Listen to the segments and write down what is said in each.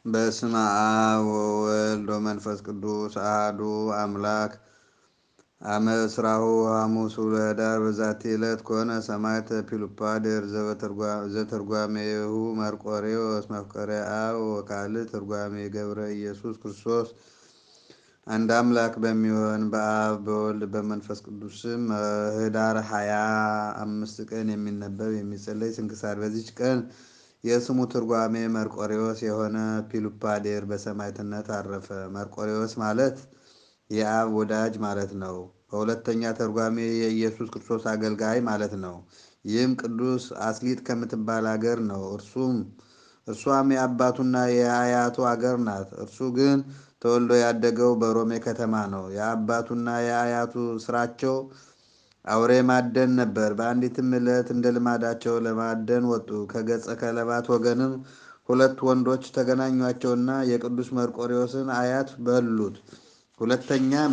በስመ አብ ወወልድ ወመንፈስ ቅዱስ አሐዱ አምላክ አመ እስራሁ ሐሙስ ወኅዳር በዛቲ ዕለት ኮነ ሰማዕተ ፒሉፓዴር ዘተርጓሜሁ መርቆሬዎስ መፍቀሬ አብ ወካልእ ትርጓሜ ገብረ ኢየሱስ ክርስቶስ። አንድ አምላክ በሚሆን በአብ በወልድ በመንፈስ ቅዱስ ስም ኅዳር ሀያ አምስት ቀን የሚነበብ የሚጸለይ ስንክሳር። በዚች ቀን የስሙ ትርጓሜ መርቆሬዎስ የሆነ ፒሉፓዴር በሰማዕትነት አረፈ። መርቆሬዎስ ማለት የአብ ወዳጅ ማለት ነው። በሁለተኛ ተርጓሜ የኢየሱስ ክርስቶስ አገልጋይ ማለት ነው። ይህም ቅዱስ አስሊጥ ከምትባል አገር ነው። እርሱም እርሷም የአባቱና የአያቱ አገር ናት። እርሱ ግን ተወልዶ ያደገው በሮሜ ከተማ ነው። የአባቱና የአያቱ ስራቸው አውሬ ማደን ነበር። በአንዲትም ዕለት እንደ ልማዳቸው ለማደን ወጡ። ከገጸ ከለባት ወገንም ሁለት ወንዶች ተገናኟቸውና የቅዱስ መርቆሬዎስን አያት በሉት። ሁለተኛም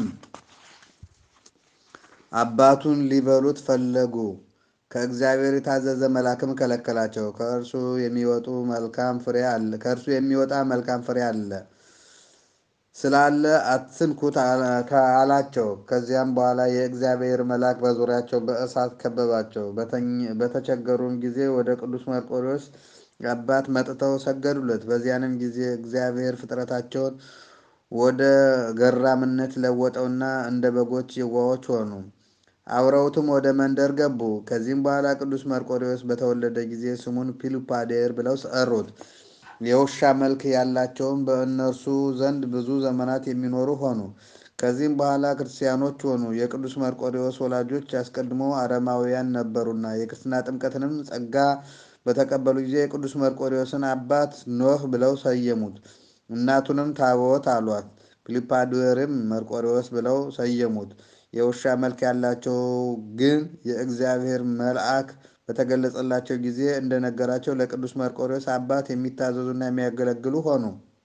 አባቱን ሊበሉት ፈለጉ። ከእግዚአብሔር የታዘዘ መልአክም ከለከላቸው። ከእርሱ የሚወጡ መልካም ፍሬ አለ ከእርሱ የሚወጣ መልካም ፍሬ አለ ስላለ አትንኩት አላቸው። ከዚያም በኋላ የእግዚአብሔር መልአክ በዙሪያቸው በእሳት ከበባቸው። በተቸገሩም ጊዜ ወደ ቅዱስ መርቆሬዎስ አባት መጥተው ሰገዱለት። በዚያንም ጊዜ እግዚአብሔር ፍጥረታቸውን ወደ ገራምነት ለወጠውና እንደ በጎች የዋሆች ሆኑ። አብረውትም ወደ መንደር ገቡ። ከዚህም በኋላ ቅዱስ መርቆሬዎስ በተወለደ ጊዜ ስሙን ፒሉፓዴር ብለው ጠሩት። የውሻ መልክ ያላቸውም በእነርሱ ዘንድ ብዙ ዘመናት የሚኖሩ ሆኑ። ከዚህም በኋላ ክርስቲያኖች ሆኑ። የቅዱስ መርቆሬዎስ ወላጆች አስቀድሞ አረማውያን ነበሩና የክርስትና ጥምቀትንም ጸጋ በተቀበሉ ጊዜ የቅዱስ መርቆሬዎስን አባት ኖህ ብለው ሰየሙት። እናቱንም ታቦት አሏት። ፒሉፓዴርም መርቆሬዎስ ብለው ሰየሙት። የውሻ መልክ ያላቸው ግን የእግዚአብሔር መልአክ በተገለጸላቸው ጊዜ እንደነገራቸው ለቅዱስ መርቆሬዎስ አባት የሚታዘዙና የሚያገለግሉ ሆኑ።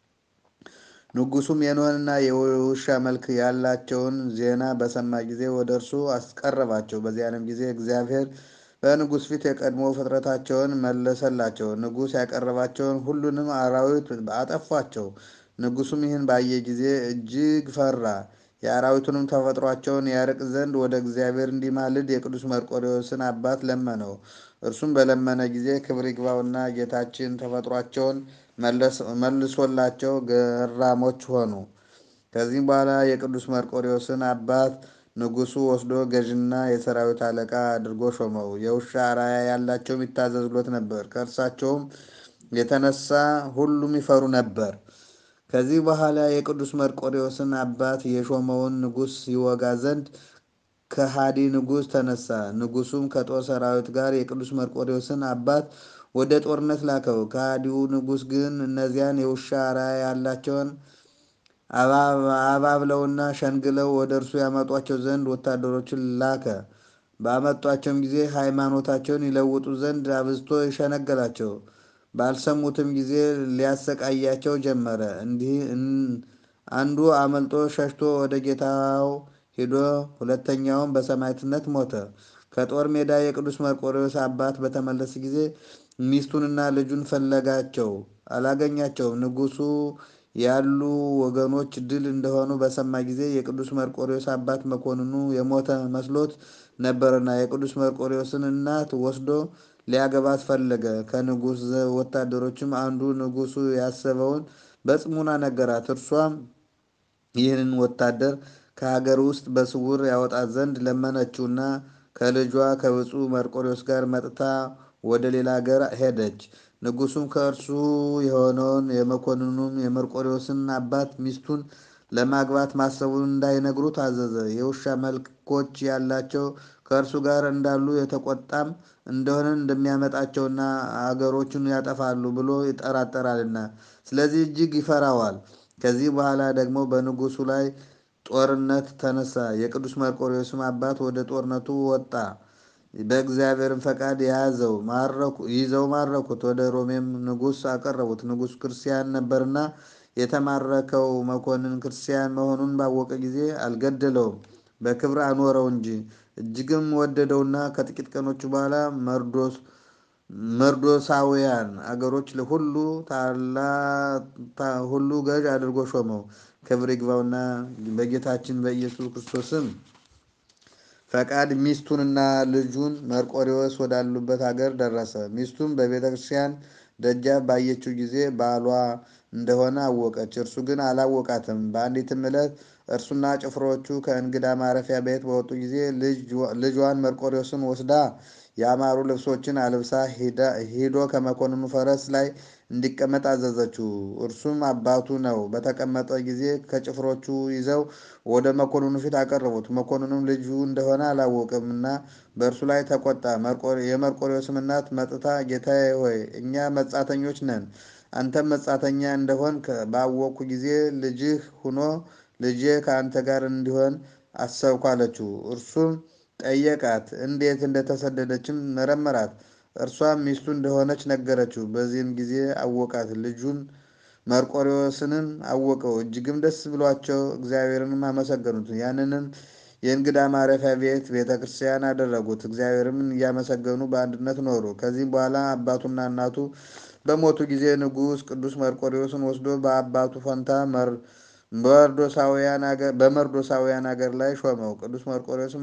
ንጉሱም የኖህንና የውሻ መልክ ያላቸውን ዜና በሰማ ጊዜ ወደ እርሱ አስቀረባቸው። በዚያንም ጊዜ እግዚአብሔር በንጉሥ ፊት የቀድሞ ፍጥረታቸውን መለሰላቸው። ንጉሥ ያቀረባቸውን ሁሉንም አራዊት አጠፏቸው። ንጉሱም ይህን ባየ ጊዜ እጅግ ፈራ። የአራዊቱንም ተፈጥሯቸውን ያርቅ ዘንድ ወደ እግዚአብሔር እንዲማልድ የቅዱስ መርቆሬዎስን አባት ለመነው። እርሱም በለመነ ጊዜ ክብር ይግባውና ጌታችን ተፈጥሯቸውን መልሶላቸው ገራሞች ሆኑ። ከዚህም በኋላ የቅዱስ መርቆሬዎስን አባት ንጉሱ ወስዶ ገዥና የሰራዊት አለቃ አድርጎ ሾመው። የውሻ አራያ ያላቸውም ይታዘዙለት ነበር። ከእርሳቸውም የተነሳ ሁሉም ይፈሩ ነበር። ከዚህ በኋላ የቅዱስ መርቆሬዎስን አባት የሾመውን ንጉሥ ይወጋ ዘንድ ከሃዲ ንጉሥ ተነሳ። ንጉሱም ከጦር ሰራዊት ጋር የቅዱስ መርቆሬዎስን አባት ወደ ጦርነት ላከው። ከሃዲው ንጉሥ ግን እነዚያን የውሻ አራያ ያላቸውን አባብለውና ሸንግለው ወደ እርሱ ያመጧቸው ዘንድ ወታደሮችን ላከ። ባመጧቸውም ጊዜ ሃይማኖታቸውን ይለውጡ ዘንድ አብዝቶ ይሸነገላቸው። ባልሰሙትም ጊዜ ሊያሰቃያቸው ጀመረ። እንዲህ አንዱ አመልጦ ሸሽቶ ወደ ጌታው ሄዶ ሁለተኛውም በሰማዕትነት ሞተ። ከጦር ሜዳ የቅዱስ መርቆሬዎስ አባት በተመለሰ ጊዜ ሚስቱንና ልጁን ፈለጋቸው፣ አላገኛቸውም። ንጉሱ ያሉ ወገኖች ድል እንደሆኑ በሰማ ጊዜ የቅዱስ መርቆሬዎስ አባት መኮንኑ የሞተ መስሎት ነበርና የቅዱስ መርቆሬዎስን እናት ወስዶ ሊያገባት ፈለገ። ከንጉሥ ወታደሮችም አንዱ ንጉሱ ያሰበውን በጽሙና ነገራት። እርሷም ይህንን ወታደር ከሀገር ውስጥ በስውር ያወጣት ዘንድ ለመነችውና ከልጇ ከብፁዕ መርቆሬዎስ ጋር መጥታ ወደ ሌላ ሀገር ሄደች። ንጉሱም ከእርሱ የሆነውን የመኮንኑም የመርቆሬዎስን አባት ሚስቱን ለማግባት ማሰቡን እንዳይነግሩ ታዘዘ። የውሻ መልኮች ያላቸው ከእርሱ ጋር እንዳሉ የተቆጣም እንደሆነ እንደሚያመጣቸውና አገሮቹን ያጠፋሉ ብሎ ይጠራጠራልና ስለዚህ እጅግ ይፈራዋል። ከዚህ በኋላ ደግሞ በንጉሱ ላይ ጦርነት ተነሳ። የቅዱስ መርቆሬዎስም አባት ወደ ጦርነቱ ወጣ። በእግዚአብሔርም ፈቃድ የያዘው ይዘው ማረኩት። ወደ ሮሜም ንጉሥ አቀረቡት። ንጉሥ ክርስቲያን ነበርና የተማረከው መኮንን ክርስቲያን መሆኑን ባወቀ ጊዜ አልገደለውም፣ በክብር አኖረው እንጂ እጅግም ወደደውና ከጥቂት ቀኖች በኋላ መርዶስ መርዶሳውያን አገሮች ሁሉ ሁሉ ገዥ አድርጎ ሾመው። ክብር ይግባውና በጌታችን በኢየሱስ ክርስቶስም ፈቃድ ሚስቱንና ልጁን መርቆሬዎስ ወዳሉበት ሀገር ደረሰ። ሚስቱም በቤተ ክርስቲያን ደጃፍ ባየችው ጊዜ ባሏ እንደሆነ አወቀች። እርሱ ግን አላወቃትም። በአንዲትም ዕለት እርሱና ጭፍሮቹ ከእንግዳ ማረፊያ ቤት በወጡ ጊዜ ልጇን መርቆሬዎስን ወስዳ ያማሩ ልብሶችን አልብሳ ሂዶ ከመኮንኑ ፈረስ ላይ እንዲቀመጥ አዘዘችው። እርሱም አባቱ ነው። በተቀመጠ ጊዜ ከጭፍሮቹ ይዘው ወደ መኮንኑ ፊት አቀረቡት። መኮንኑም ልጁ እንደሆነ አላወቅምና በእርሱ ላይ ተቆጣ። የመርቆሬዎስም እናት መጥታ ጌታዬ ሆይ እኛ መጻተኞች ነን፣ አንተም መጻተኛ እንደሆንክ ባወቅኩ ጊዜ ልጅህ ሁኖ ልጄ ከአንተ ጋር እንዲሆን አሰብኩ አለችው። እርሱም ጠየቃት፣ እንዴት እንደተሰደደችም መረመራት። እርሷም ሚስቱ እንደሆነች ነገረችው። በዚህም ጊዜ አወቃት። ልጁን መርቆሬዎስንም አወቀው። እጅግም ደስ ብሏቸው እግዚአብሔርንም አመሰገኑት። ያንንም የእንግዳ ማረፊያ ቤት ቤተ ክርስቲያን አደረጉት። እግዚአብሔርም እያመሰገኑ በአንድነት ኖሩ። ከዚህም በኋላ አባቱና እናቱ በሞቱ ጊዜ ንጉሥ ቅዱስ መርቆሬዎስን ወስዶ በአባቱ ፈንታ በመርዶሳውያን አገር ላይ ሾመው። ቅዱስ መርቆሬዎስም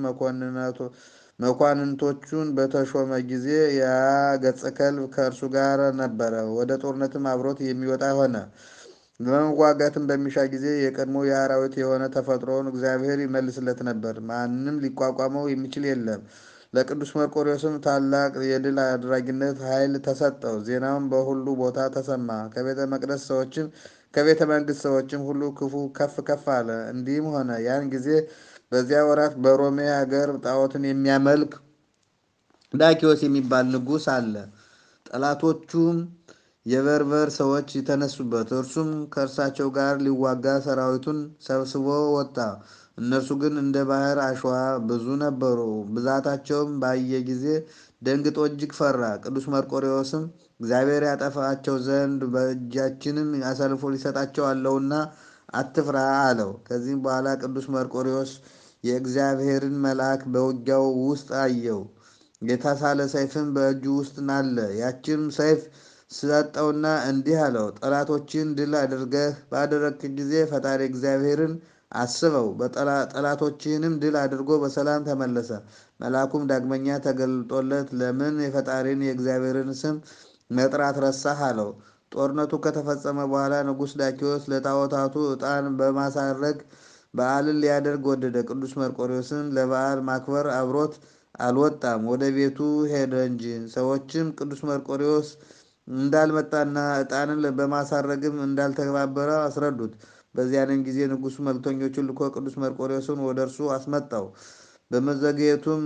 መኳንንቶቹን በተሾመ ጊዜ ያ ገጸ ከልብ ከእርሱ ጋር ነበረ። ወደ ጦርነትም አብሮት የሚወጣ ሆነ። ለመዋጋትም በሚሻ ጊዜ የቀድሞ የአራዊት የሆነ ተፈጥሮውን እግዚአብሔር ይመልስለት ነበር። ማንም ሊቋቋመው የሚችል የለም። ለቅዱስ መርቆሬዎስም ታላቅ የድል አድራጊነት ኃይል ተሰጠው። ዜናውም በሁሉ ቦታ ተሰማ። ከቤተ መቅደስ ሰዎችም ከቤተ መንግስት ሰዎችም ሁሉ ክፉ ከፍ ከፍ አለ። እንዲህም ሆነ ያን ጊዜ በዚያ ወራት በሮሜ ሀገር ጣዖትን የሚያመልክ ዳኪዎስ የሚባል ንጉሥ አለ። ጠላቶቹም የበርበር ሰዎች የተነሱበት፣ እርሱም ከእርሳቸው ጋር ሊዋጋ ሰራዊቱን ሰብስቦ ወጣ። እነርሱ ግን እንደ ባህር አሸዋ ብዙ ነበሩ። ብዛታቸውም ባየ ጊዜ ደንግጦ እጅግ ፈራ። ቅዱስ መርቆሬዎስም እግዚአብሔር ያጠፋቸው ዘንድ በእጃችንም አሳልፎ ሊሰጣቸው አለውና አትፍራ አለው። ከዚህም በኋላ ቅዱስ መርቆሬዎስ የእግዚአብሔርን መልአክ በውጊያው ውስጥ አየው። የተሳለ ሰይፍም በእጁ ውስጥ ናለ። ያችም ሰይፍ ሰጠውና እንዲህ አለው፣ ጠላቶችን ድል አድርገህ ባደረግክ ጊዜ ፈጣሪ እግዚአብሔርን አስበው። ጠላቶችህንም ድል አድርጎ በሰላም ተመለሰ። መልአኩም ዳግመኛ ተገልጦለት ለምን የፈጣሪን የእግዚአብሔርን ስም መጥራት ረሳህ? አለው። ጦርነቱ ከተፈጸመ በኋላ ንጉሥ ዳኪዎስ ለጣዖታቱ ዕጣን በማሳረግ በዓልን ሊያደርግ ወደደ። ቅዱስ መርቆሬዎስን ለበዓል ማክበር አብሮት አልወጣም፣ ወደ ቤቱ ሄደ እንጂ። ሰዎችም ቅዱስ መርቆሬዎስ እንዳልመጣና ዕጣንን በማሳረግም እንዳልተባበረ አስረዱት። በዚያንም ጊዜ ንጉሡ መልክተኞቹን ልኮ ቅዱስ መርቆሬዎስን ወደ እርሱ አስመጣው። በመዘግየቱም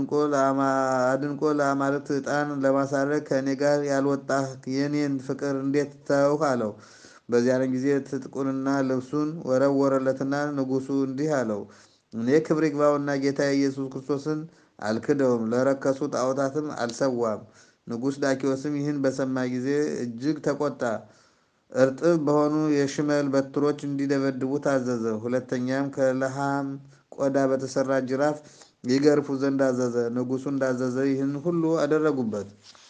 አድንቆ ለአማልክት ዕጣን ለማሳረግ ከእኔ ጋር ያልወጣህ የኔን ፍቅር እንዴት ተውህ? አለው። በዚያንም ጊዜ ትጥቁንና ልብሱን ወረወረለትና ንጉሡ እንዲህ አለው፣ እኔ ክብር ይግባውና ጌታ ኢየሱስ ክርስቶስን አልክደውም፣ ለረከሱ ጣዖታትም አልሰዋም። ንጉሥ ዳኪዎስም ይህን በሰማ ጊዜ እጅግ ተቆጣ። እርጥብ በሆኑ የሽመል በትሮች እንዲደበድቡ ታዘዘ። ሁለተኛም ከለሃም ቆዳ በተሰራ ጅራፍ ይገርፉ ዘንድ አዘዘ። ንጉሡ እንዳዘዘ ይህን ሁሉ አደረጉበት።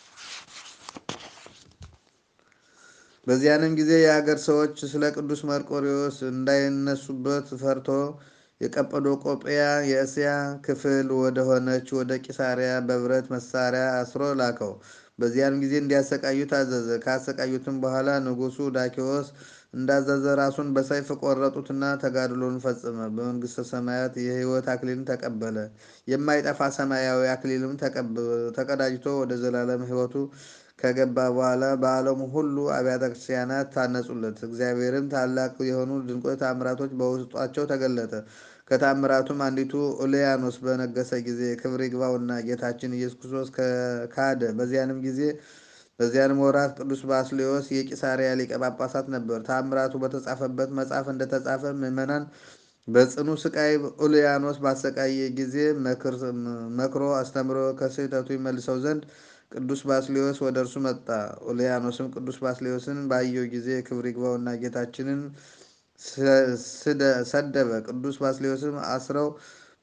በዚያንም ጊዜ የአገር ሰዎች ስለ ቅዱስ መርቆሬዎስ እንዳይነሱበት ፈርቶ የቀጰዶቆጵያ የእስያ ክፍል ወደ ሆነች ወደ ቂሳሪያ በብረት መሳሪያ አስሮ ላከው። በዚያን ጊዜ እንዲያሰቃዩ ታዘዘ። ካሰቃዩትም በኋላ ንጉሡ ዳኪዎስ እንዳዘዘ ራሱን በሰይፍ ቆረጡትና ተጋድሎን ፈጸመ። በመንግሥተ ሰማያት የሕይወት አክሊልን ተቀበለ። የማይጠፋ ሰማያዊ አክሊልም ተቀዳጅቶ ወደ ዘላለም ሕይወቱ ከገባ በኋላ በዓለሙ ሁሉ አብያተ ክርስቲያናት ታነጹለት። እግዚአብሔርም ታላቅ የሆኑ ድንቆች ታምራቶች በውስጧቸው ተገለጠ። ከታምራቱም አንዲቱ ኡልያኖስ በነገሰ ጊዜ ክብር ይግባውና ጌታችን ኢየሱስ ክርስቶስ ካደ። በዚያንም ጊዜ በዚያንም ወራት ቅዱስ ባስልዮስ የቂሳሪያ ሊቀ ጳጳሳት ነበር። ታምራቱ በተጻፈበት መጽሐፍ እንደተጻፈ ምዕመናን በጽኑ ስቃይ ኡልያኖስ ባሰቃየ ጊዜ መክሮ አስተምሮ ከስህተቱ ይመልሰው ዘንድ ቅዱስ ባስልዮስ ወደ እርሱ መጣ። ኡልያኖስም ቅዱስ ባስልዮስን ባየው ጊዜ ክብር ይግባውና ጌታችንን ሰደበ። ቅዱስ ባስልዮስም አስረው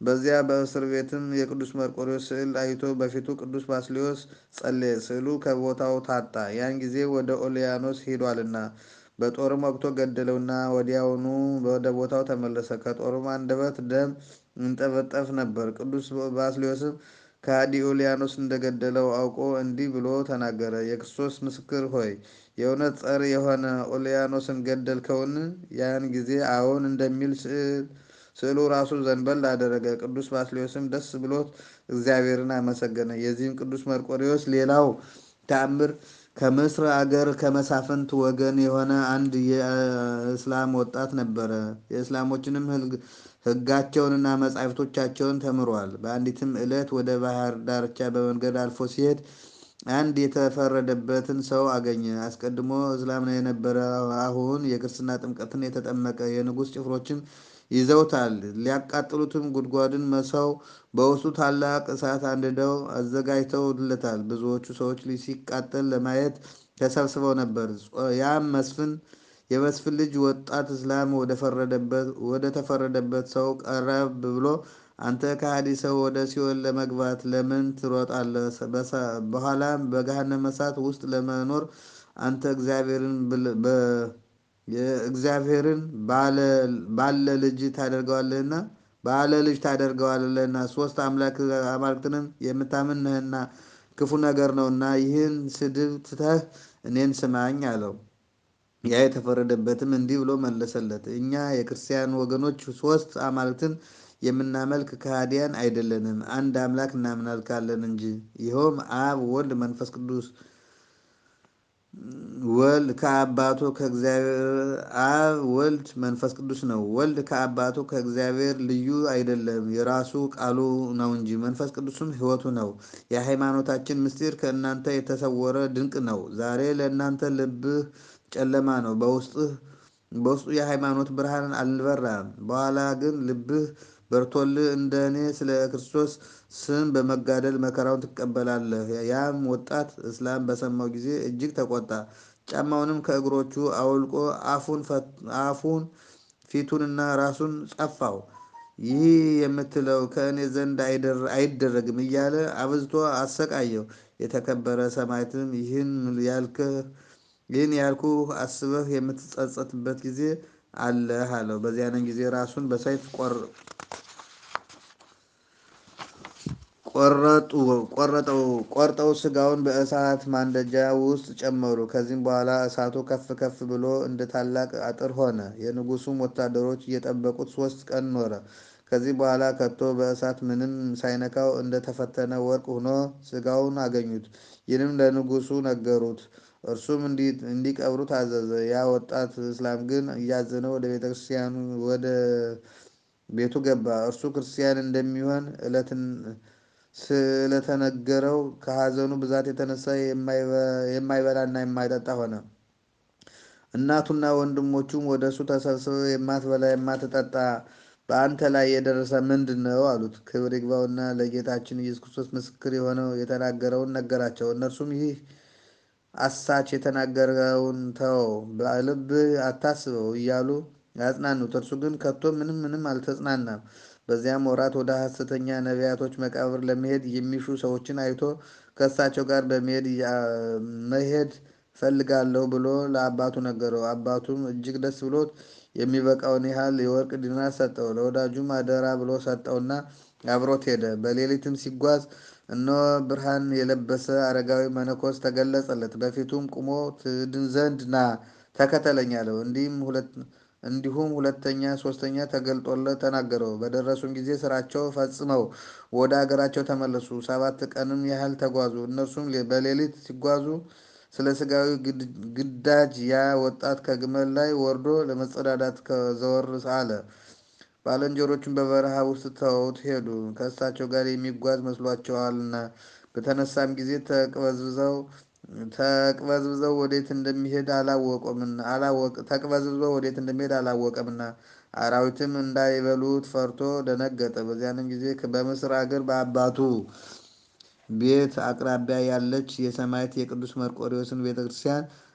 በዚያ በእስር ቤትም የቅዱስ መርቆሬዎስ ስዕል አይቶ በፊቱ ቅዱስ ባስልዮስ ጸለየ። ስዕሉ ከቦታው ታጣ፣ ያን ጊዜ ወደ ኦልያኖስ ሄዷልና። በጦርም ወግቶ ገደለውና ወዲያውኑ ወደ ቦታው ተመለሰ። ከጦሩም አንደበት ደም ይንጠፈጠፍ ነበር። ቅዱስ ባስልዮስም ከሃዲ ኦልያኖስ እንደገደለው አውቆ እንዲህ ብሎ ተናገረ። የክርስቶስ ምስክር ሆይ የእውነት ጸር የሆነ ኦልያኖስን ገደልከውን? ያን ጊዜ አዎን እንደሚል ስዕሉ ራሱ ዘንበል አደረገ። ቅዱስ ባስልዮስም ደስ ብሎት እግዚአብሔርን አመሰገነ። የዚህም ቅዱስ መርቆሬዎስ ሌላው ተአምር ከምስር አገር ከመሳፍንት ወገን የሆነ አንድ የእስላም ወጣት ነበረ። የእስላሞችንም ሕጋቸውንና መጻሕፍቶቻቸውን ተምሯል። በአንዲትም ዕለት ወደ ባህር ዳርቻ በመንገድ አልፎ ሲሄድ አንድ የተፈረደበትን ሰው አገኘ። አስቀድሞ እስላም የነበረ አሁን የክርስትና ጥምቀትን የተጠመቀ የንጉሥ ጭፍሮችም ይዘውታል። ሊያቃጥሉትም ጉድጓድን መሰው በውስጡ ታላቅ እሳት አንድደው አዘጋጅተውለታል። ብዙዎቹ ሰዎች ሲቃጠል ለማየት ተሰብስበው ነበር። ያም መስፍን የመስፍን ልጅ ወጣት እስላም ወደ ተፈረደበት ሰው ቀረብ ብሎ አንተ ከሃዲ ሰው ወደ ሲኦል ለመግባት ለምን ትሮጣለህ? በኋላም በገሃነመ እሳት ውስጥ ለመኖር አንተ እግዚአብሔርን ባለ ልጅ ታደርገዋለህና ባለ ልጅ ታደርገዋለህና ሶስት አማልክትንም የምታምን ነህና ክፉ ነገር ነውና ይህን ስድብ ትተህ እኔን ስማኝ አለው። ያ የተፈረደበትም እንዲህ ብሎ መለሰለት፣ እኛ የክርስቲያን ወገኖች ሶስት አማልክትን የምናመልክ ከሃዲያን አይደለንም፣ አንድ አምላክ እናመልካለን እንጂ ይኸውም አብ፣ ወልድ፣ መንፈስ ቅዱስ ወልድ ከአባቱ ከእግዚአብሔር አብ ወልድ መንፈስ ቅዱስ ነው። ወልድ ከአባቱ ከእግዚአብሔር ልዩ አይደለም፣ የራሱ ቃሉ ነው እንጂ መንፈስ ቅዱስም ሕይወቱ ነው። የሃይማኖታችን ምስጢር ከእናንተ የተሰወረ ድንቅ ነው። ዛሬ ለእናንተ ልብህ ጨለማ ነው፣ በውስጡ የሃይማኖት ብርሃን አልበራም። በኋላ ግን ልብህ በርቶልህ እንደ እኔ ስለ ክርስቶስ ስም በመጋደል መከራውን ትቀበላለህ። ያም ወጣት እስላም በሰማው ጊዜ እጅግ ተቆጣ። ጫማውንም ከእግሮቹ አውልቆ አፉን ፊቱንና ራሱን ጸፋው። ይህ የምትለው ከእኔ ዘንድ አይደረግም እያለ አብዝቶ አሰቃየው። የተከበረ ሰማዕትም ይህን ያልኩህ አስበህ የምትጸጸትበት ጊዜ አለህ አለው። በዚያንም ጊዜ ራሱን በሰይፍ ቆርጠው ስጋውን በእሳት ማንደጃ ውስጥ ጨመሩ። ከዚህም በኋላ እሳቱ ከፍ ከፍ ብሎ እንደ ታላቅ አጥር ሆነ። የንጉሱም ወታደሮች እየጠበቁት ሶስት ቀን ኖረ። ከዚህ በኋላ ከቶ በእሳት ምንም ሳይነካው እንደተፈተነ ወርቅ ሆኖ ስጋውን አገኙት። ይህንም ለንጉሱ ነገሩት። እርሱም እንዲቀብሩት አዘዘ። ያ ወጣት እስላም ግን እያዘነ ወደ ቤተክርስቲያኑ ወደ ቤቱ ገባ። እርሱ ክርስቲያን እንደሚሆን ስለተነገረው ከሐዘኑ ብዛት የተነሳ የማይበላና የማይጠጣ ሆነ። እናቱና ወንድሞቹም ወደ እሱ ተሰብስበው የማትበላ የማትጠጣ በአንተ ላይ የደረሰ ምንድን ነው አሉት። ክብር ይግባውና ለጌታችን ኢየሱስ ክርስቶስ ምስክር የሆነው የተናገረውን ነገራቸው። እነርሱም ይህ አሳች የተናገረውን ተወው፣ በልብህ አታስበው እያሉ ያጽናኑት። እርሱ ግን ከቶ ምንም ምንም አልተጽናናም። በዚያም ወራት ወደ ሐሰተኛ ነቢያቶች መቃብር ለመሄድ የሚሹ ሰዎችን አይቶ ከእሳቸው ጋር በመሄድ መሄድ ፈልጋለሁ ብሎ ለአባቱ ነገረው። አባቱም እጅግ ደስ ብሎት የሚበቃውን ያህል የወርቅ ዲናር ሰጠው። ለወዳጁም አደራ ብሎ ሰጠውና አብሮት ሄደ። በሌሊትም ሲጓዝ እነሆ ብርሃን የለበሰ አረጋዊ መነኮስ ተገለጸለት። በፊቱም ቁሞ ትድን ዘንድ ና ተከተለኝ አለው። እንዲሁም ሁለተኛ ሶስተኛ ተገልጦለት ተናገረው። በደረሱም ጊዜ ስራቸው ፈጽመው ወደ አገራቸው ተመለሱ። ሰባት ቀንም ያህል ተጓዙ። እነርሱም በሌሊት ሲጓዙ ስለ ስጋዊ ግዳጅ ያ ወጣት ከግመል ላይ ወርዶ ለመጸዳዳት ዘወር አለ። ባልንጀሮቹም በበረሃ ውስጥ ተውት ሄዱ፣ ከእሳቸው ጋር የሚጓዝ መስሏቸዋልና። በተነሳም ጊዜ ተቅበዝብዘው ተቅበዝብዘው ወዴት እንደሚሄድ ተቅበዝብዘው ወዴት እንደሚሄድ አላወቀምና አራዊትም እንዳይበሉት ፈርቶ ደነገጠ። በዚያንም ጊዜ በምስር አገር በአባቱ ቤት አቅራቢያ ያለች የሰማዕት የቅዱስ መርቆሬዎስን ቤተክርስቲያን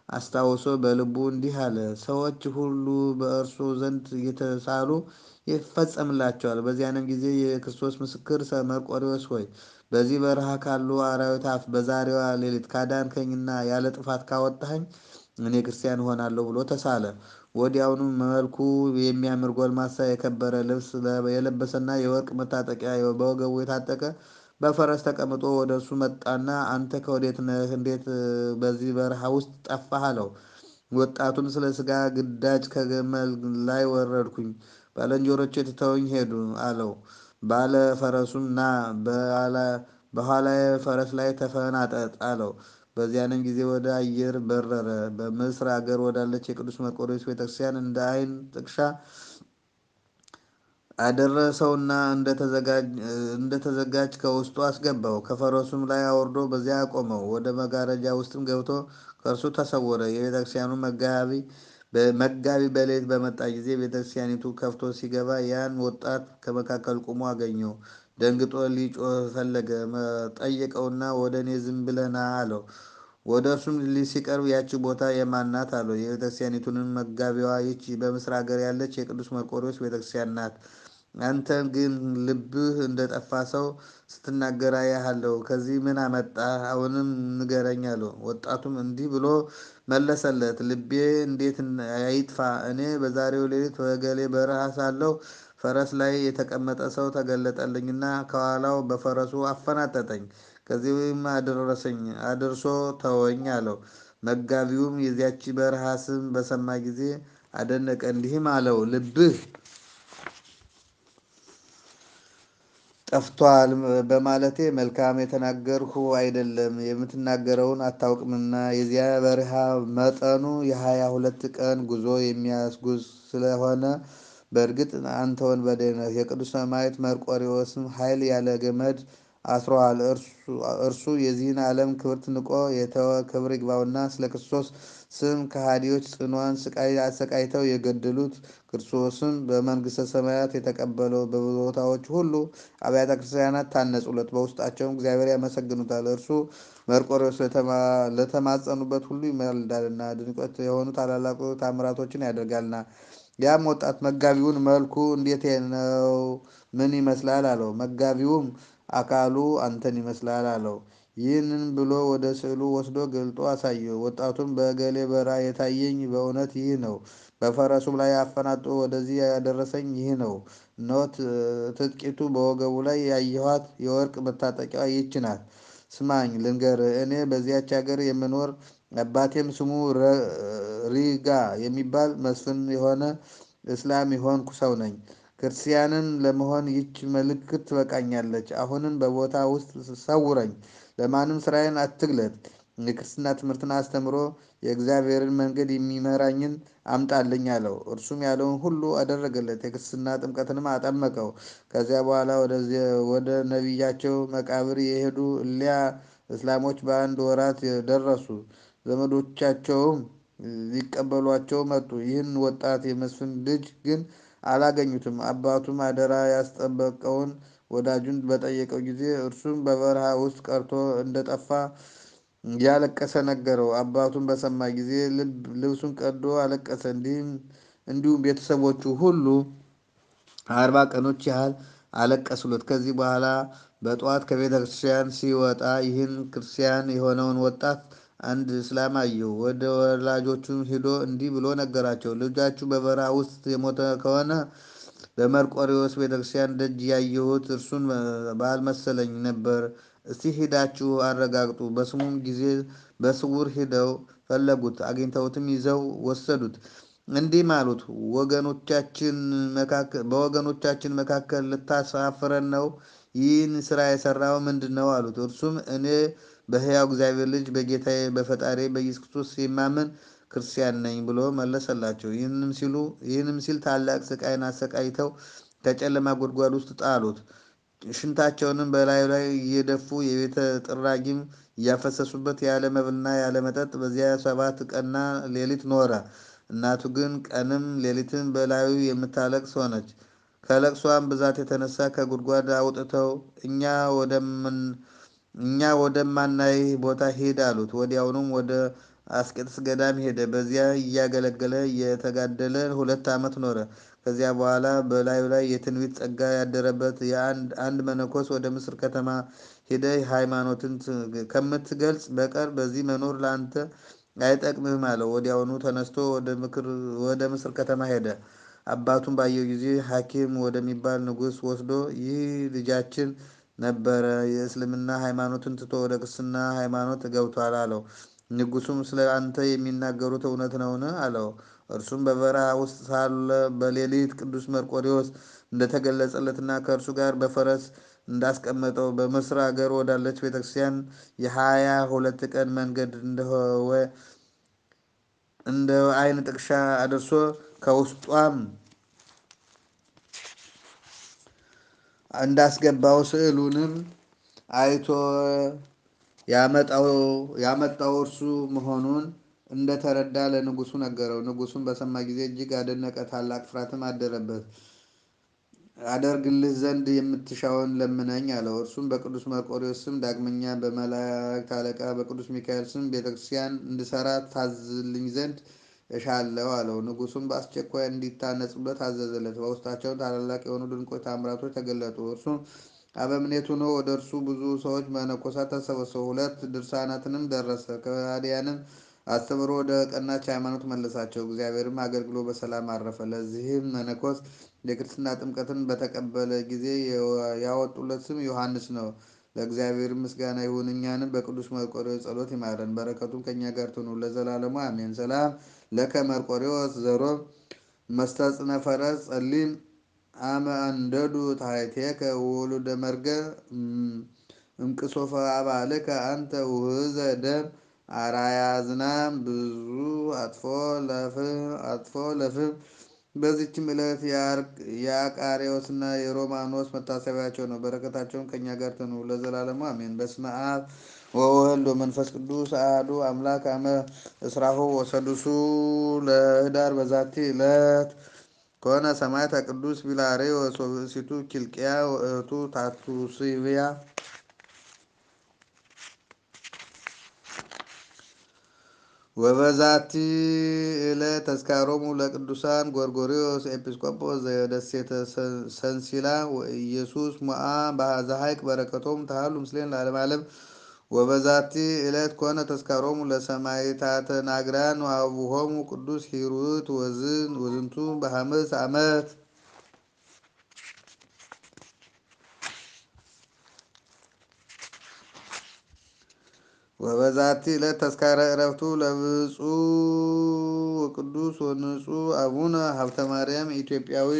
አስታውሶ በልቡ እንዲህ አለ፣ ሰዎች ሁሉ በእርሱ ዘንድ እየተሳሉ ይፈጸምላቸዋል። በዚያንም ጊዜ የክርስቶስ ምስክር መርቆሬዎስ ሆይ በዚህ በረሃ ካሉ አራዊት አፍ በዛሬዋ ሌሊት ካዳንከኝና ያለ ጥፋት ካወጣኸኝ እኔ ክርስቲያን እሆናለሁ ብሎ ተሳለ። ወዲያውኑ መልኩ የሚያምር ጎልማሳ የከበረ ልብስ የለበሰና የወርቅ መታጠቂያ በወገቡ የታጠቀ በፈረስ ተቀምጦ ወደ እርሱ መጣና አንተ ከወዴት ነህ? እንዴት በዚህ በረሃ ውስጥ ጠፋህ? አለው። ወጣቱም ስለ ሥጋ ግዳጅ ከግመል ላይ ወረድኩኝ፣ ባልንጀሮቼ ትተውኝ ሄዱ አለው። ባለ ፈረሱም ና በኋላዬ ፈረስ ላይ ተፈናጠጥ አለው። በዚያንም ጊዜ ወደ አየር በረረ። በምስር አገር ወዳለች የቅዱስ መርቆሬዎስ ቤተክርስቲያን እንደ ዓይን ጥቅሻ አደረሰውና እንደተዘጋጅ ከውስጡ አስገባው። ከፈረሱም ላይ አውርዶ በዚያ አቆመው። ወደ መጋረጃ ውስጥም ገብቶ ከእርሱ ተሰወረ። የቤተክርስቲያኑ መጋቢ መጋቢ በሌሊት በመጣ ጊዜ ቤተክርስቲያኒቱ ከፍቶ ሲገባ ያን ወጣት ከመካከል ቁሞ አገኘው። ደንግጦ ሊጮህ ፈለገ። ጠየቀውና ወደ እኔ ዝም ብለህ ና አለው። ወደ እርሱም ሲቀርብ ያቺ ቦታ የማን ናት አለው። የቤተክርስቲያኒቱንም መጋቢዋ ይቺ በምስር ሀገር ያለች የቅዱስ መርቆሬዎስ ቤተክርስቲያን ናት። አንተ ግን ልብህ እንደጠፋ ሰው ስትናገር አያሃለሁ። ከዚህ ምን አመጣህ? አሁንም ንገረኝ አለው። ወጣቱም እንዲህ ብሎ መለሰለት፣ ልቤ እንዴት አይጥፋ? እኔ በዛሬው ሌሊት በገሌ በረሃ ሳለሁ ፈረስ ላይ የተቀመጠ ሰው ተገለጠልኝና ከኋላው በፈረሱ አፈናጠጠኝ። ከዚህም አደረሰኝ አድርሶ ተወኝ አለው። መጋቢውም የዚያች በረሃ ስም በሰማ ጊዜ አደነቀ፣ እንዲህም አለው ልብህ ጠፍቷል በማለቴ መልካም የተናገርሁ አይደለም፣ የምትናገረውን አታውቅምና። የዚያ በረሃ መጠኑ የሀያ ሁለት ቀን ጉዞ የሚያስጉዝ ስለሆነ በእርግጥ አንተ ወንበዴ ነህ። የቅዱስ ሰማዕት መርቆሬዎስም ኃይል ያለ ገመድ አስሮሃል። እርሱ የዚህን ዓለም ክብርት ንቆ የተወ ክብር ይግባውና ስለ ክርስቶስ ስም ከሃዲዎች ጽኗን ስቃይ አሰቃይተው የገደሉት ክርስቶስን በመንግስተ ሰማያት የተቀበለው በቦታዎች ሁሉ አብያተ ክርስቲያናት ታነጹለት፣ በውስጣቸውም እግዚአብሔር ያመሰግኑታል። እርሱ መርቆሬዎስ ለተማጸኑበት ሁሉ ይማልዳልና ድንቆት የሆኑ ታላላቁ ታምራቶችን ያደርጋልና። ያም ወጣት መጋቢውን መልኩ እንዴት ነው? ምን ይመስላል? አለው። መጋቢውም አካሉ አንተን ይመስላል አለው። ይህንን ብሎ ወደ ስዕሉ ወስዶ ገልጦ አሳየው። ወጣቱም በገሌ በረሃ የታየኝ በእውነት ይህ ነው። በፈረሱም ላይ አፈናጦ ወደዚህ ያደረሰኝ ይህ ነው። እነሆ ትጥቂቱ በወገቡ ላይ ያየኋት የወርቅ መታጠቂያ ይህች ናት። ስማኝ ልንገርህ፣ እኔ በዚያች ሀገር የምኖር አባቴም ስሙ ሪጋ የሚባል መስፍን የሆነ እስላም የሆንኩ ሰው ነኝ። ክርስቲያንን ለመሆን ይች ምልክት ትበቃኛለች። አሁንም በቦታ ውስጥ ሰውረኝ፣ ለማንም ስራዬን አትግለጥ። የክርስትና ትምህርትን አስተምሮ የእግዚአብሔርን መንገድ የሚመራኝን አምጣልኝ አለው። እርሱም ያለውን ሁሉ አደረገለት። የክርስትና ጥምቀትንም አጠመቀው። ከዚያ በኋላ ወደ ነቢያቸው መቃብር የሄዱ እሊያ እስላሞች በአንድ ወራት ደረሱ። ዘመዶቻቸውም ሊቀበሏቸው መጡ። ይህን ወጣት የመስፍን ልጅ ግን አላገኙትም። አባቱም አደራ ያስጠበቀውን ወዳጁን በጠየቀው ጊዜ እርሱም በበረሃ ውስጥ ቀርቶ እንደጠፋ እያለቀሰ ነገረው። አባቱን በሰማ ጊዜ ልብሱን ቀዶ አለቀሰ። እንዲሁም ቤተሰቦቹ ሁሉ አርባ ቀኖች ያህል አለቀሱለት። ከዚህ በኋላ በጠዋት ከቤተ ክርስቲያን ሲወጣ ይህን ክርስቲያን የሆነውን ወጣት አንድ እስላም አየው። ወደ ወላጆቹም ሂዶ እንዲህ ብሎ ነገራቸው። ልጃችሁ በበረሃ ውስጥ የሞተ ከሆነ በመርቆሬዎስ ቤተክርስቲያን ደጅ ያየሁት እርሱን ባልመሰለኝ ነበር። እስቲ ሂዳችሁ አረጋግጡ። በስሙም ጊዜ በስውር ሂደው ፈለጉት፣ አግኝተውትም ይዘው ወሰዱት። እንዲህም አሉት፣ በወገኖቻችን መካከል ልታሳፍረን ነው? ይህን ስራ የሰራው ምንድን ነው? አሉት። እርሱም እኔ በሕያው እግዚአብሔር ልጅ በጌታዬ በፈጣሪ በኢየሱስ ክርስቶስ የማምን ክርስቲያን ነኝ ብሎ መለሰላቸው። ይህንም ሲል ታላቅ ስቃይን አሰቃይተው ከጨለማ ጉድጓድ ውስጥ ጣሉት። ሽንታቸውንም በላዩ ላይ እየደፉ የቤተ ጥራጊም እያፈሰሱበት ያለ መብልና ያለ መጠጥ በዚያ ሰባት ቀንና ሌሊት ኖረ። እናቱ ግን ቀንም ሌሊትም በላዩ የምታለቅስ ሆነች። ከለቅሷም ብዛት የተነሳ ከጉድጓድ አውጥተው እኛ ወደምን እኛ ወደማናይ ቦታ ሂድ አሉት። ወዲያውኑም ወደ አስቄጥስ ገዳም ሄደ። በዚያ እያገለገለ እየተጋደለ ሁለት ዓመት ኖረ። ከዚያ በኋላ በላዩ ላይ የትንቢት ጸጋ ያደረበት አንድ መነኮስ ወደ ምስር ከተማ ሄደህ ሃይማኖትን ከምትገልጽ በቀር በዚህ መኖር ለአንተ አይጠቅምህም አለው። ወዲያውኑ ተነስቶ ወደ ምስር ከተማ ሄደ። አባቱን ባየው ጊዜ ሐኪም ወደሚባል ንጉሥ ወስዶ ይህ ልጃችን ነበረ፣ የእስልምና ሃይማኖትን ትቶ ወደ ክርስትና ሃይማኖት ገብቷል አለው። ንጉሱም ስለ አንተ የሚናገሩት እውነት ነውን? አለው። እርሱም በበረሃ ውስጥ ሳለ በሌሊት ቅዱስ መርቆሬዎስ እንደተገለጸለትና ከእርሱ ጋር በፈረስ እንዳስቀመጠው በምስር አገር ወዳለች ቤተክርስቲያን የሀያ ሁለት ቀን መንገድ እንደ ዓይን ጥቅሻ አድርሶ ከውስጧም እንዳስገባው ስዕሉንም አይቶ ያመጣው እርሱ መሆኑን እንደተረዳ ለንጉሱ ነገረው። ንጉሱም በሰማ ጊዜ እጅግ አደነቀ፣ ታላቅ ፍርሃትም አደረበት። አደርግልህ ዘንድ የምትሻውን ለምነኝ አለው። እርሱም በቅዱስ መርቆሬዎስ ስም ዳግመኛ በመላእክት አለቃ በቅዱስ ሚካኤል ስም ቤተክርስቲያን እንድሰራ ታዝልኝ ዘንድ እሻለሁ አለው። ንጉሱም በአስቸኳይ እንዲታነጽበት አዘዘለት። በውስጣቸው ታላላቅ የሆኑ ድንቆች ታምራቶች ተገለጡ። እርሱም አበምኔት ሆኖ ወደ እርሱ ብዙ ሰዎች መነኮሳት ተሰበሰቡ። ሁለት ድርሳናትንም ደረሰ። ከሃዲያንም አስተምሮ ወደ ቀናች ሃይማኖት መለሳቸው። እግዚአብሔርም አገልግሎ በሰላም አረፈ። ለዚህም መነኮስ የክርስትና ጥምቀትን በተቀበለ ጊዜ ያወጡለት ስም ዮሐንስ ነው። ለእግዚአብሔር ምስጋና ይሁን፣ እኛንም በቅዱስ መርቆሬዎስ ጸሎት ይማረን፣ በረከቱም ከእኛ ጋር ትኑር ለዘላለሙ አሜን። ሰላም ለከ መርቆሬዎስ ዘሮም መስተጽነ ፈረስ ጸሊም አመ አንደዱ ታሕቴከ ወሉደ መርገ እምቅሶፈ አባልከ አንተ ውህዘ ደም አራያ ዝናም ብዙ አጥፎ ለፍም። በዚችም ዕለት የአቃሬዎስና የሮማኖስ መታሰቢያቸው ነው። በረከታቸውን ከእኛ ጋር ትኑር ለዘላለሙ አሜን። በስመ አብ ወወልድ ወመንፈስ ቅዱስ አሐዱ አምላክ አመ እስራሁ ወሰዱሱ ለኅዳር በዛቲ ዕለት ከሆነ ሰማዕተ ቅዱስ ቢላርዮስ ወብእሲቱ ኪልቅያ ወእህቱ ታቱስብያ። ወበዛቲ ዕለት ተዝካሮሙ ለቅዱሳን ጎርጎርዮስ ኤጲስቆጶስ ዘደሴተ ሰንሲላ ወኢየሱስ ሞዓ ዘሐይቅ በረከቶም ተሃሉ ምስሌን ለዓለመ ዓለም። ወበዛቲ ዕለት ኮነ ተዝካሮሙ ለሰማዕታተ ናግራን ወአቡሆሙ ቅዱስ ሂሩት ወዝንቱ በሐምስ ዓመት። ወበዛቲ ዕለት ተዝካረ ዕረፍቱ ለብፁዕ ወቅዱስ ወንጹሕ አቡነ ሀብተ ማርያም ኢትዮጵያዊ።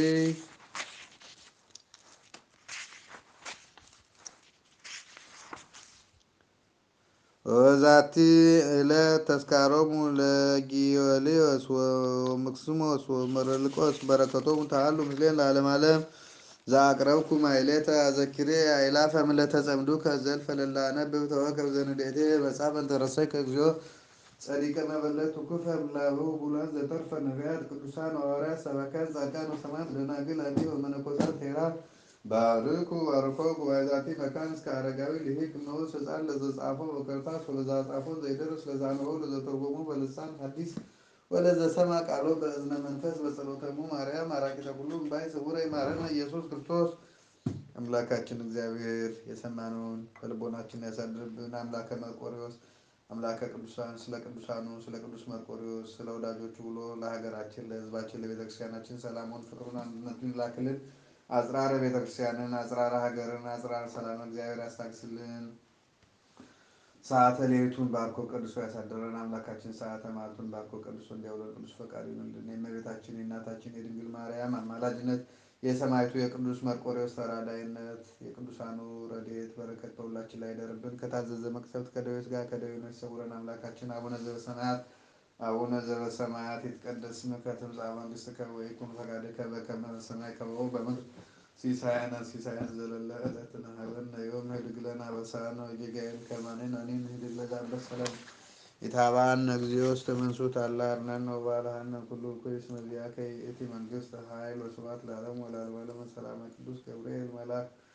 ወበዛቲ ዕለት ተዝካሮሙ ለጊዮልዮስ ወመክስሞስ ወመረልቆስ በረከቶሙ ተሃሉ ምስሌን ለዓለመ ዓለም። ዘአቅረብኩ ማሕሌተ አዘኪሬ አእላፈ እምዕለተ ጸምዱከ ዘልፈ ለላነብብ ተወከብ ዘንዴቴ መጽሐፈ እንተረሰይከ እግዚኦ ጸዲቀ መበለት ውኩፈ እምላብኡ ቡላን ዘተርፈ ነቢያት ቅዱሳን ሐዋርያት ሰባክያን ጻድቃን ወሰማዕት ደናግል አዲ ወመነኮሳት ሄራን ባርኩ ባርኮ ጉባኤ ዛቲ መካን እስከ አረጋዊ ልሂቅ ንዑስ ሕፃን ለዘጻፎ በከርታስ ወለዛ ጻፎ ዘይደርስ ለዛንበው ለዘተርጎሙ በልሳን ሐዲስ ወለዘሰማ ቃሎ በእዝነ መንፈስ በጸሎተሙ ማርያም አራቂተ ኩሉ እምባይ ስውረ ይማረነ ኢየሱስ ክርስቶስ። አምላካችን እግዚአብሔር የሰማነውን በልቦናችን ያሳድርብን። አምላከ መርቆሬዎስ አምላከ ቅዱሳን ስለ ቅዱሳኑ ስለ ቅዱስ መርቆሬዎስ ስለ ወዳጆቹ ብሎ ለሀገራችን ለሕዝባችን ለቤተክርስቲያናችን ሰላሙን ፍቅሩን አንድነቱን ይላክልን። አጽራረ ቤተክርስቲያንን አጽራረ ሀገርን አጽራረ ሰላም እግዚአብሔር ያስታግስልን። ሰዓተ ሌሊቱን ባርኮ ቀድሶ ያሳደረን አምላካችን ሰዓተ ማለቱን ባርኮ ቀድሶ እንዲያውለን ቅዱስ ፈቃዱ ይሁንልን። የእመቤታችን የእናታችን የድንግል ማርያም አማላጅነት የሰማዕቱ የቅዱስ መርቆሬዎስ ተራዳይነት የቅዱሳኑ ረድኤት በረከት በሁላችን ላይ ይደርብን። ከታዘዘ መቅሰፍት ከደዌ ሥጋ ከደዌ ነፍስ ይሰውረን። አምላካችን አቡነ ዘበሰማያት አቡነ ዘበሰማያት ይትቀደስ ስምከ ትምጻእ መንግሥትከ ወይኩን ፈቃድከ በከመ በሰማይ ከማሁ በምድር ሲሳየነ ሲሳየነ ዘለለ ዕለትነ ሀበነ ዮም ህድግ ለነ አበሳነ ወጌጋየነ ከመ ንሕነኒ ንህድግ ለዘአንበሳ ሰላም ኢታብአነ እግዚኦ ውስተ መንሱት አላ አርነነ ወባልሐነ ኩሉ እኩይ እስመ ዚአከ ይእቲ መንግሥት ኃይል ወስብሐት ለዓለሙ ወለዓለመ ዓለም። ሰላመ ቅዱስ ገብርኤል መልአክ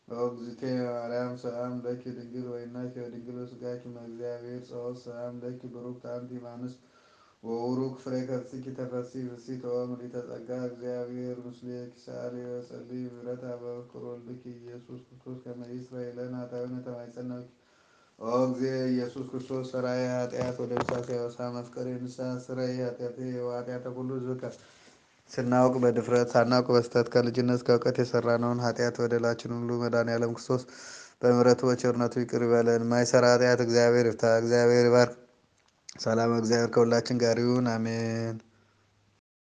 ኦግዝቴ ማርያም ሰላም ለኪ ድንግል ወይናኪ ወድንግል ስጋኪ እግዚአብሔር ጸወት ሰላም ለኪ ብሩክ አንቲ እምአንስት ወቡሩክ ፍሬ ከርሥኪ ተፈሥሒ ፍሥሕት ወምልዕተ ጸጋ እግዚአብሔር ምስሌኪ ሰአሊ ወጸልዪ ምሕረተ በፍቅር ወልድኪ ኢየሱስ ክርስቶስ ከመ ይስረይ ለነ ኃጣውኢነ ተማይጸነብኪ ኦ እግዚእ ኢየሱስ ክርስቶስ ሠራዬ ኃጢአት ወደምሳሴ አበሳ መፍቀሬ ንስሐ ስረይ ኃጢአቴ ወኃጢአተ ኩሉ ሕዝብ ስናውቅ በድፍረት ሳናውቅ በስተት ከልጅነት ከእውቀት የሰራነውን ኃጢአት በደላችን ሁሉ መድኃኔዓለም ክርስቶስ በምሕረቱ በቸርነቱ ይቅር ይበለን። የማይሰራ ኃጢአት እግዚአብሔር ይፍታ። እግዚአብሔር ይባርክ። ሰላም እግዚአብሔር ከሁላችን ጋር ይሁን፣ አሜን።